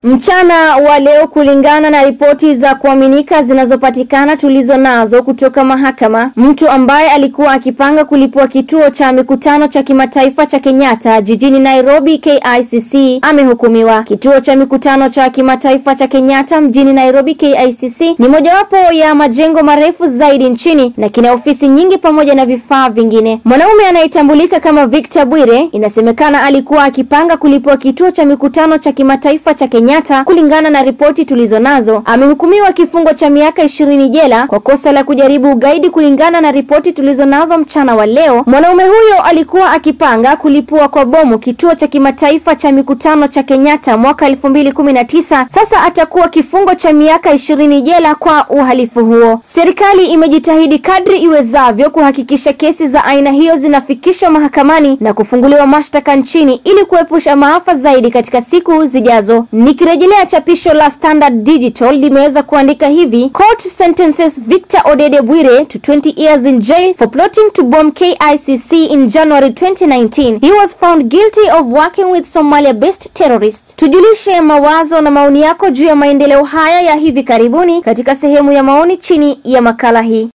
Mchana wa leo, kulingana na ripoti za kuaminika zinazopatikana tulizo nazo kutoka mahakama, mtu ambaye alikuwa akipanga kulipua kituo cha mikutano cha kimataifa cha Kenyatta jijini Nairobi KICC amehukumiwa. Kituo cha mikutano cha kimataifa cha Kenyatta mjini Nairobi KICC ni mojawapo ya majengo marefu zaidi nchini na kina ofisi nyingi pamoja na vifaa vingine. Mwanaume anayetambulika kama Victor Bwire inasemekana alikuwa akipanga kulipua kituo cha mikutano cha kimataifa cha Kenyatta. Kulingana na ripoti tulizo nazo, amehukumiwa kifungo cha miaka ishirini jela kwa kosa la kujaribu ugaidi. Kulingana na ripoti tulizo nazo mchana wa leo, mwanaume huyo alikuwa akipanga kulipua kwa bomu kituo cha kimataifa cha mikutano cha Kenyatta mwaka elfu mbili kumi na tisa. Sasa atakuwa kifungo cha miaka ishirini jela kwa uhalifu huo. Serikali imejitahidi kadri iwezavyo kuhakikisha kesi za aina hiyo zinafikishwa mahakamani na kufunguliwa mashtaka nchini ili kuepusha maafa zaidi katika siku zijazo. Nikirejelea chapisho la Standard Digital limeweza kuandika hivi: Court sentences Victor Odede Bwire to 20 years in jail for plotting to bomb KICC in January 2019. He was found guilty of working with Somalia-based terrorists. Tujulishe mawazo na maoni yako juu ya maendeleo haya ya hivi karibuni katika sehemu ya maoni chini ya makala hii.